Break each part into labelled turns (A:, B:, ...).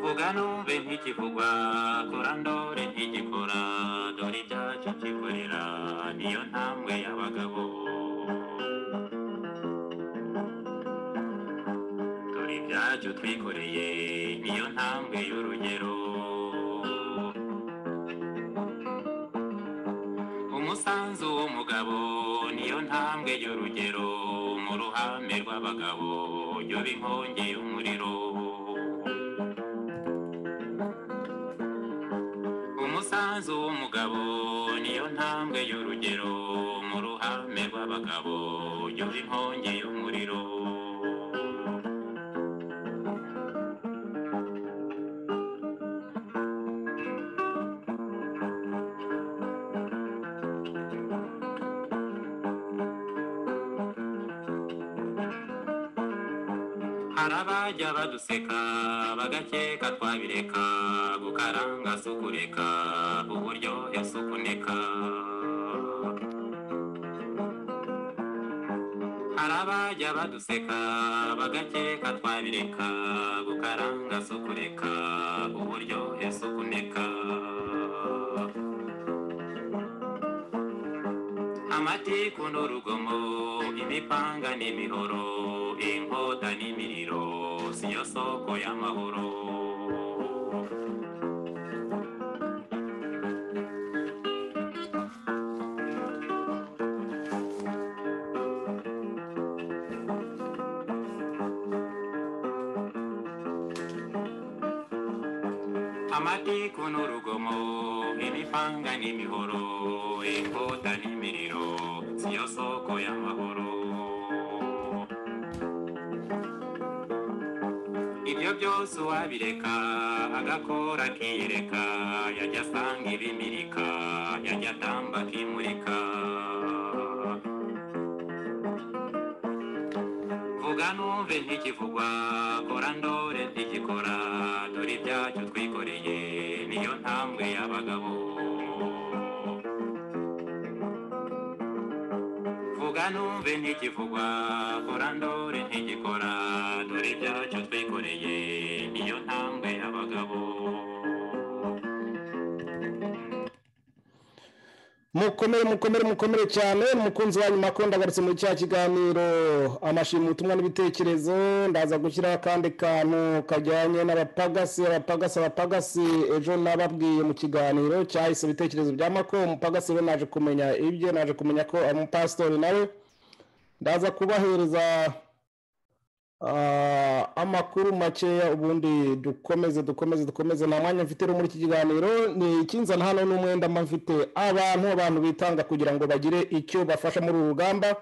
A: vuga numve ntikivugwa kora ndore ntigikora dore ibyacu kikorera niyo ntambwe y'abagabo dore ibyacu twikoreye niyo ntambwe y'urugero umusanzu w'umugabo niyo ntambwe y'urugero mu ruhame rw'abagabo yoba inkongi y'umuriro umusanzu w'umugabo niyo ntambwe y'urugero mu ruhame rw'abagabo yoba inkongi y'umuriro hari abajya baduseka bagakeka twabireka gukaranga si ukureka uburyo yasukuneka hari abajya baduseka bagakeka twabireka gukaranga si ukureka uburyo yasukuneka amatiku n'urugomo imipanga n'imihoro inkota n'imiriro siyo soko y'amahoro amatiku n'urugomo imipanga n'imihoro inkota n'imiriro siyo soko y'amahoro ibyo byose uwabireka agakora akiyereka yajya asanga ibimirika yajya atamba akimurika vuga numve ntikivugwa kora ndore ntigikora dore ibyacu twikoreye niyo ntambwe y'abagabo vuga numve ntikivugwa kora ndore ntigikora dore ibyacu twikoreye niyo ntambwe y'abagabo
B: mukomere mukomere mukomere cyane umukunzi wanyu makonda agarutse muri cya kiganiro amashimwe ubutumwa n'ibitekerezo ndaza gushyiraho akandi kantu kajyanye n'abapagasi abapagasi abapagasi ejo nababwiye mu kiganiro cyahise ibitekerezo bya mako umupagasi we naje kumenya ibye naje kumenya ko umupasitori nawe ndaza kubahereza Ah, amakuru makeya ubundi dukomeze dukomeze dukomeze nta mwanya mfite rero muri iki kiganiro ni ikinzana hano n'umwenda mba mfite abantu abantu bitanga kugira ngo bagire icyo bafasha muri uru rugamba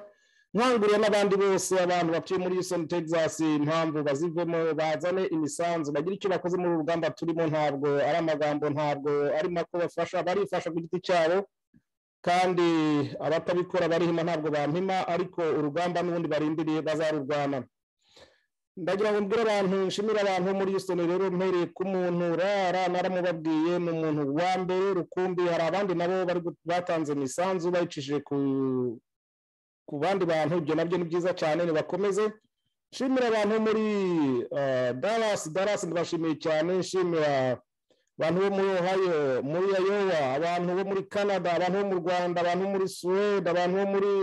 B: nkanguriye n'abandi bose abantu batuye muri Houston Texas impamvu bazivemo bazane imisanzu bagire icyo bakoze muri uru rugamba turimo ntabwo ari amagambo ntabwo ari mako bafasha barifasha ku giti cyabo kandi abatabikora barihima ntabwo bampima ariko urugamba n'ubundi barindiriye bazarurwana ndagira ngo mbwire abantu nshimire abantu muri Houston rero mpereye ku muntu rara naramubabwiye ni umuntu wa mbere rukumbi hari abandi nabo bari gu- batanze imisanzu bayicishije ku ku bandi bantu ibyo nabyo ni byiza cyane nibakomeze nshimira abantu muri eh, Dallas Dallas ndabashimiye cyane nshimira abantu bo muri Ohio muri Iowa abantu bo muri Canada abantu bo mu Rwanda abantu bo muri Suwede abantu bo muri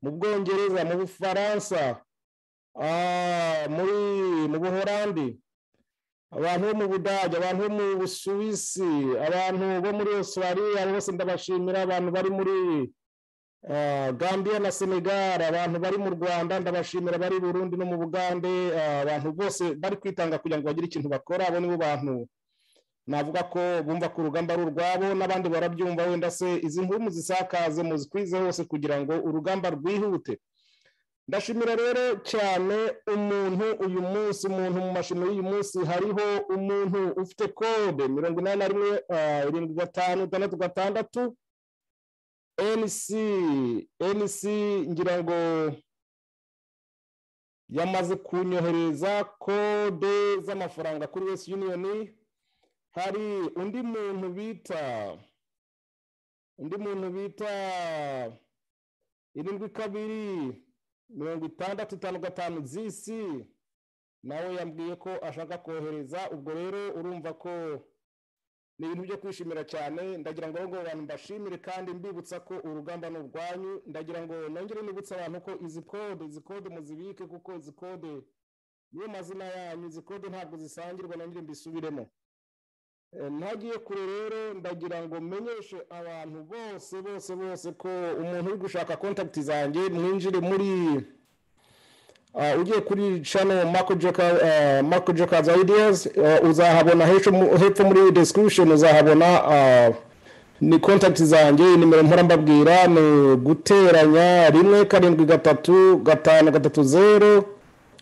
B: mu Bwongereza mu Bufaransa Ah, muri mu buhorandi abantu bo mu budage abantu bo mu busuwisi abantu bo muri australia bose ndabashimira abantu bari muri ah, gambia na senegal abantu bari mu rwanda ndabashimira bari i burundi no mu bugande ah, abantu bose bari kwitanga kugira ngo bagire ikintu bakora abo nibo bantu navuga ko bumva ko urugamba ari urwabo n'abandi barabyumva wenda se izi nkuru muzisakaze muzikwize hose kugira ngo urugamba rwihute ndashimira rero cyane umuntu uyu munsi umuntu mu mashino y'uyu munsi hariho umuntu ufite kode mirongo inani na rimwe ah, irindwi gatanu itandatu gatandatu nc nc ngira ngo yamaze kunyohereza kode z'amafaranga kuri wesi uniyoni hari undi muntu bita undi muntu bita irindwi kabiri mirongo itandatu itanu gatanu zisi nawe yambwiye ko ashaka kohereza ubwo rero urumva ko ni ibintu byo kwishimira cyane ndagira ngo ahubwo abantu mbashimire kandi mbibutsa ko urugamba ni urwanyu ndagira ngo nongere nibutse abantu ko izi kode izi kode muzibike kuko izi kode niyo mazina yanyu izi kode ntabwo zisangirwa nongere mbisubiremo ntagiye kure rero ndagira ngo menyeshe abantu bose bose bose ko umuntu uri gushaka kontakiti zanjye mwinjire muri Uh, ugiye kuri channel Marco Joka uh, Marco Joka's ideas uh, uzahabona hepfo mu- hepfo muri description uzahabona uh, ni contact zanjye nimero mpora mbabwira ni guteranya rimwe karindwi gatatu gatanu gatatu zeru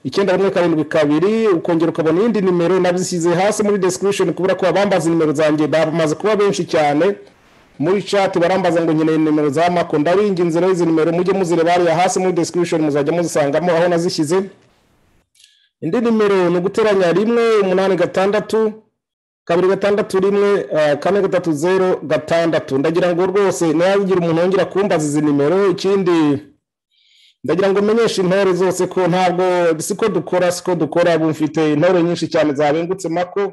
B: icyenda rimwe karindwi kabiri ukongera ukabona iyindi nimero nabisize hasi muri description kubera ko abambaza nimero zanjye bamaze kuba benshi cyane muri chat barambaza ngo nkeneye nimero za mako ndabinginze rero izi nimero mujye muzireba hariya hasi muri description muzajya muzisangamo aho nazishyize indi nimero ni uguteranya rimwe umunani gatandatu kabiri gatandatu rimwe eh, kane gatatu zeru gatandatu ndagira ngo rwose ntihagira umuntu wongera kumbaza izi nimero ikindi ndagira ngo menyeshe intore zose ko ntabwo siko dukora siko dukora ubu mfite intore nyinshi cyane zabengutse mako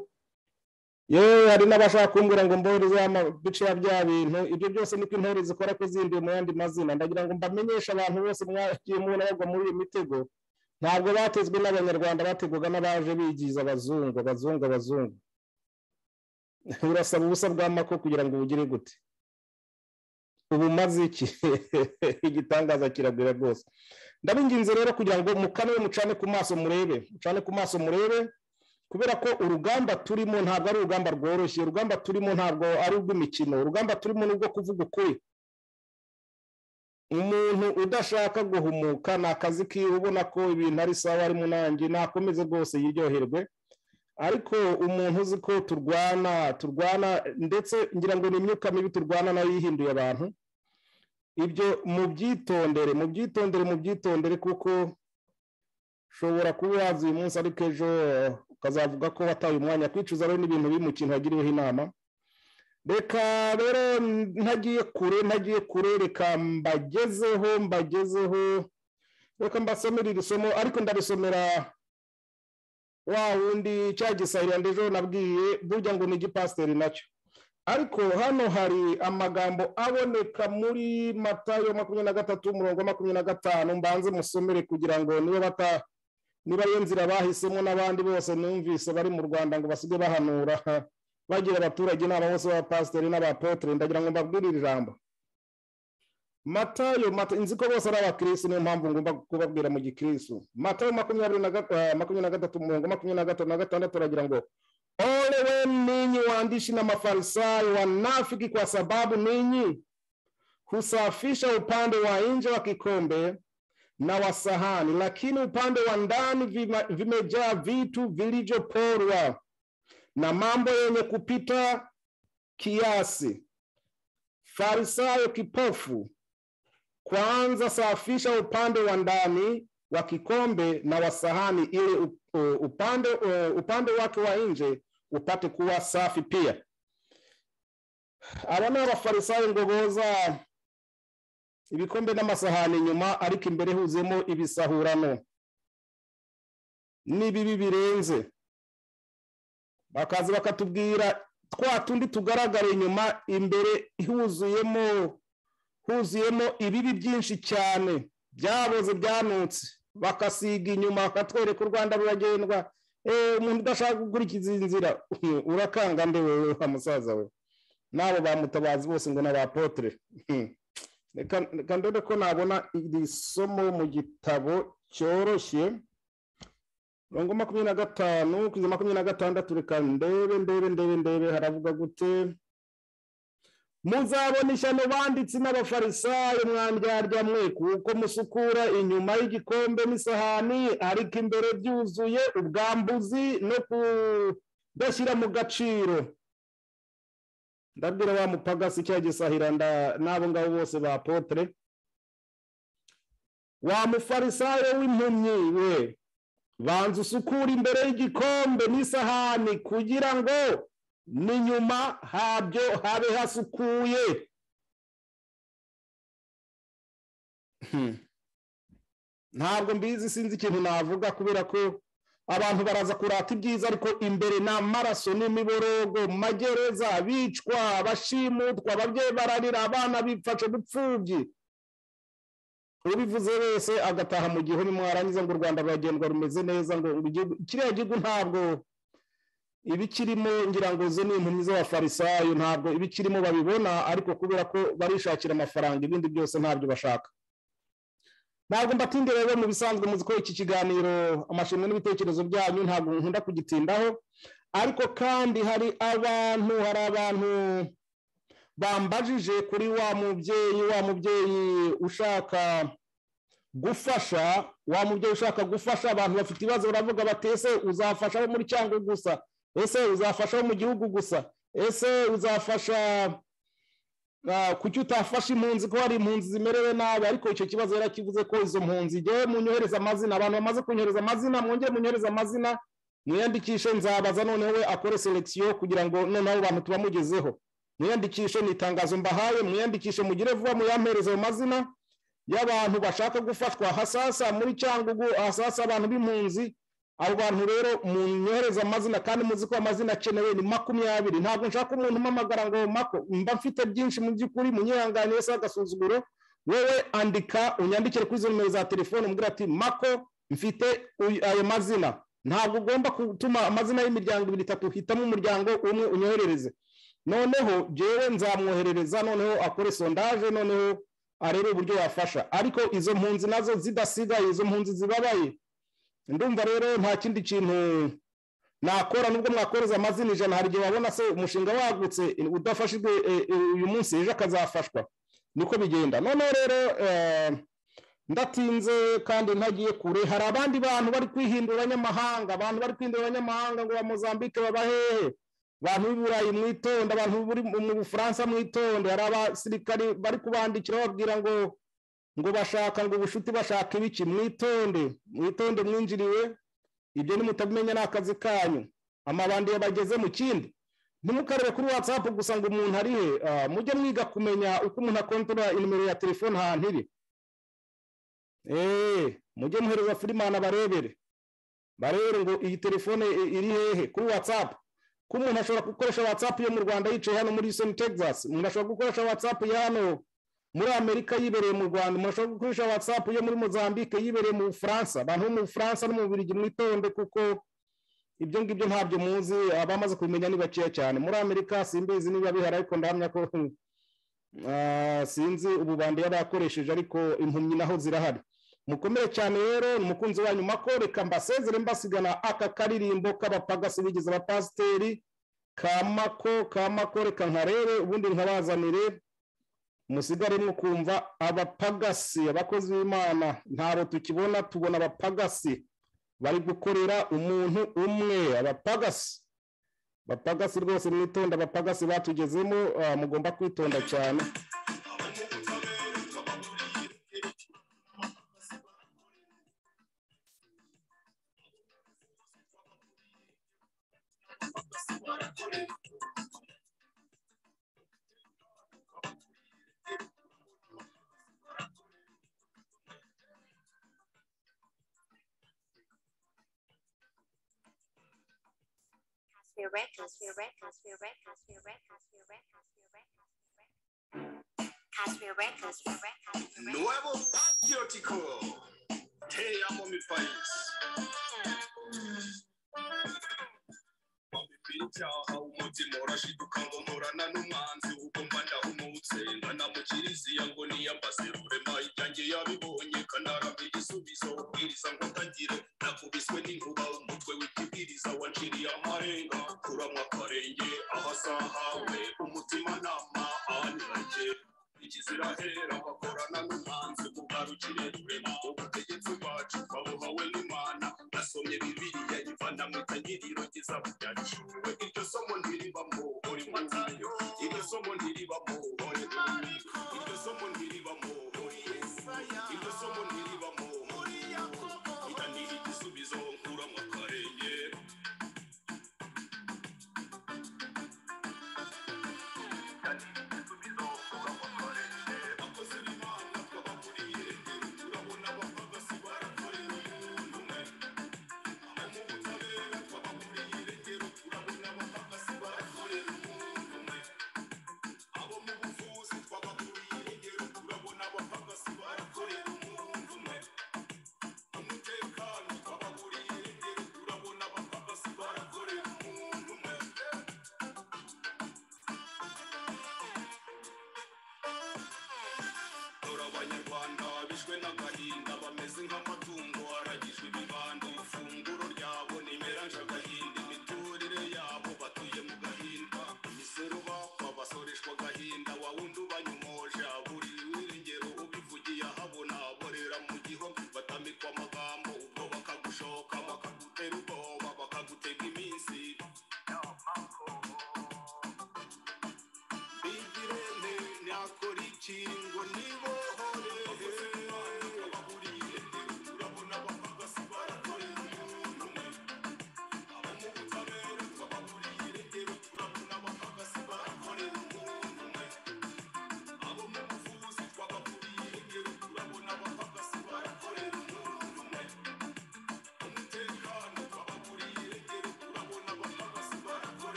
B: yewe hari n'abashaka kumbwira ngo mbohereze amabice ya bya bintu ibyo byose niko intore zikora ko zindiye mu yandi mazina ndagira ngo mbamenyeshe abantu bose mwagiye mubona bagwa muri iyi mitego ntabwo batezwe n'abanyarwanda bategwaga n'abaje bigiza abazungu abazungu abazungu urasaba ubusa bw'amako kugira ngo bugire gute ubu maze iki igitangaza kiragwira rwose ndabinginze rero kugira ngo mukane mucane ku maso murebe mucane ku maso murebe kubera ko urugamba turimo ntabwo ari urugamba rworoshye urugamba turimo ntabwo ari urw'imikino urugamba turimo ni urwo kuvuga ukuri umuntu udashaka guhumuka ni akazi kiwe ubona ko ibintu ari sawa ari munange nakomeze rwose yiryoherwe ariko umuntu uzi ko turwana turwana ndetse ngira ngo ni imyuka mibi turwana nayo yihinduye abantu ibyo mubyitondere mubyitondere mubyitondere kuko ushobora kuba waza uyu munsi ariko ejo eh, ukazavuga ko wataye umwanya kwicuza rero n'ibintu biri mu kintu wagiriweho inama reka rero mm, ntagiye kure ntagiye kure reka mbagezeho mbagezeho reka mbasomere iri somo ariko ndarisomera wa wundi cya gisahiranda ejo nabwiye burya ngo ni igipasiteri nacyo ariko hano hari amagambo aboneka muri matayo makumyabiri na gatatu umurongo wa makumyabiri na gatanu mbanze musomere kugira ngo niba bata niba ariyo nzira bahisemo n'abandi bose numvise bari mu rwanda ngo basige bahanura bagira abaturage inama bose b'abapasiteri n'abapotere ndagira ngo mbabwirire ijambo matayo mata, nzi ko bose ari abakirisitu niyo mpamvu ngomba kubabwira mu gikirisitu matayo makumyabiri na gata- eh, makumyabiri na gatatu umurongo makumyabiri na gatanu na gatandatu aragira ngo ole wenu ninyi waandishi na mafarisayo wanafiki kwa sababu ninyi husafisha upande wa nje wa kikombe na wa sahani, lakini upande wa ndani vima- vimejaa vitu vilivyoporwa na mambo yenye kupita kiasi. Farisayo kipofu, kwanza safisha upande wa ndani wa kikombe na wa sahani, ili u- u- upande, u- upande wake wa nje upate kuwa safi pia. Aba ni abafarisayo ngo boza ibikombe n'amasahani inyuma ariko imbere huzemo ibisahurano ni bibi birenze bakaza bakatubwira twa tundi tugaragara inyuma imbere huzuyemo huzuyemo ibibi byinshi cyane byaboze byanutse bakasiga inyuma bakatwereka u rwanda ruragendwa Eh, umuntu udashaka gukurikiza iyi nzira urakanga nde wewe wa musaza we n'abo bamutabazi bose ngo ni abapotere reka reka ndebe ko nabona iri somo mu gitabo cyoroshye mirongo makumyabiri na gatanu kugeza makumyabiri na gatandatu reka ndebe ndebe ndebe ndebe haravuga gute muzabona ishyano banditsi n'abafarisayo mwandyarya mwe kuko musukura inyuma y'igikombe n'isahani ariko imbere byuzuye ubwambuzi no kudashyira mu gaciro ndabwira wa mupagasi cya gisahiranda n'abo ngabo bose ba potere wa mufarisayo w'impumyi we banza usukure imbere y'igikombe n'isahani kugira ngo n'inyuma habyo habe hasukuye ntabwo mbizi sinzi ikintu navuga kubera ko abantu baraza kurata ibyiza ariko imbere ni amaraso n'imiborogo mu magereza bicwa bashimutwa ababyeyi bararira abana bipfashe gupfubyi ubivuze wese agataha mu gihe mwarangiza ngo u rwanda ruragendwa rumeze neza ngo igihugu- kiriya gihugu ntabwo ibikirimo ngira ngo zo ni impumyi z'abafarisayo ntabwo ibikirimo babibona ariko kubera ko barishakira amafaranga ibindi byose ntabyo bashaka ntabwo mbatinde rero mu bisanzwe muzi ko iki kiganiro amashimwe n'ibitekerezo byanyu ntabwo nkunda kugitindaho ariko kandi hari abantu hari abantu bambajije kuri wa mubyeyi wa mubyeyi ushaka gufasha wa mubyeyi ushaka gufasha abantu bafite ibibazo baravuga bati ese uzafasha abo muri cyangwa gusa ese uzafasha abo mu gihugu gusa ese uzafasha Ah, kuki utafashe impunzi ko hari impunzi zimerewe nabi ariko icyo kibazo yarakivuze ko izo mpunzi jyewe munyohereza amazina abantu bamaze kunyohereza amazina mwongere munyohereze amazina mwiyandikishe nzabaza noneho we akore selekisiyo kugira ngo noneho abo bantu tubamugezeho mwiyandikishe ni itangazo mbahaye mwiyandikishe mugire vuba muyampereze ayo mazina y'abantu bashaka gufatwa hasasa muri cyangugu hasasa abantu b'impunzi abo bantu rero munyohereze amazina kandi muzi ko amazina akenewe ni makumyabiri ntabwo nshaka umuntu umpamagara ngo mako mba mfite byinshi mu by'ukuri munyihangane se agasuzuguro wowe andika unyandikire kuri izo nimero za telefone umbwira ati mako mfite uyu- ayo mazina ntabwo ugomba gutuma amazina y'imiryango ibiri itatu hitamo umuryango umwe unyoherereze noneho jyewe nzamwoherereza noneho akore sondaje noneho arebe uburyo yafasha ariko izo mpunzi nazo zidasigaye izo mpunzi zibabaye ndumva rero nta kindi kintu nakora nubwo mwakoreza amazina ijana hari igihe wabona se umushinga wagutse udafashijwe eh, eh, uyu munsi ejo akazafashwa niko bigenda noneho rero eh, ndatinze kandi ntagiye kure hari abandi bantu bari kwihindura abanyamahanga abantu bari kwihindura abanyamahanga ngo ba mozambique babahehe abantu b'i burayi mwitonde abantu bari mu bufaransa mwitonde hari abasirikari bari kubandikira bababwira ngo ngo bashaka ngo ubucuti bashaka ibiki mwitonde mwitonde mwinjiriwe ibyo nimutabimenya ni akazi kanyu amabandi yabageze mu kindi ntimukarebe kuri watsapu gusa ngo umuntu ari he Ah, mujye mwiga kumenya uko umuntu akontorora inimero ya telefone ahantu iri eee mujye muhereza firimana barebere barebere ngo iyi telefone i- iri hehe kuri watsapu ko umuntu ashobora gukoresha watsapu yo mu rwanda yicaye hano muri isoni texas umuntu ashobora gukoresha watsapu ya hano muri amerika yibereye mu rwanda umuntu ashobora gukoresha whatsapp yo muri mozambique yibereye mu bufaransa abantu bo mu bufaransa no mu bubirigi mwitonde kuko ibyo ngibyo ntabyo muzi abamaze kubimenya ni bakeya cyane muri amerika simbizi niba bihari ariko ndahamya ko ah, sinzi ububandi yabakoresheje ariko impumyi naho zirahari mukomere cyane rero ni umukunzi wanyu mako reka mbasezere mbasigana aka karirimbo k'abapagasi bigize abapasiteri kamako kamako reka nkarebe ubundi nkabazanire musigare mwo kumva abapagasi abakozi b'imana ntabwo tukibona tubona abapagasi bari gukorera umuntu umwe abapagasi abapagasi rwose mwitonda abapagasi batugezemo ah, mugomba kwitonda cyane
C: Nuevo patriótico. Te amo mi país. Mubipinjaha umutima urashiduka ngo mporana n'umwanzi ubwo mba ndahumutse ngana mu kiriziya ngo niyambasire urema ibyanjye yabibonye kanaraba igisubizo ubwiriza ngo ntangire nakubiswe n'inkuba umutwe w'ikibwiriza wanciriye amarenga kuramwa akarenge ahasahawe umutimanama anyuranye ikizirahera bakorana n'umwanzi kugarukire rurema ubutegetsi bwacu babuhawe n'imana nasomye bibiriya yivana mu itangiriro ry'izabu ryaciwe iryo somo ntiribamo uri matayo iryo somo ntiribamo uri mariko iryo somo ntiribamo uri yesaya iryo somo ntiribamo uri yakobo itanira igisubizo nkuramo akarenge itanira igisubizo nkuramo akarenge akoze n'imana twabaguriye n'agahinda bameze nk'amatungo aragijwe ibibando ifunguro ryabo nimera nje agahinda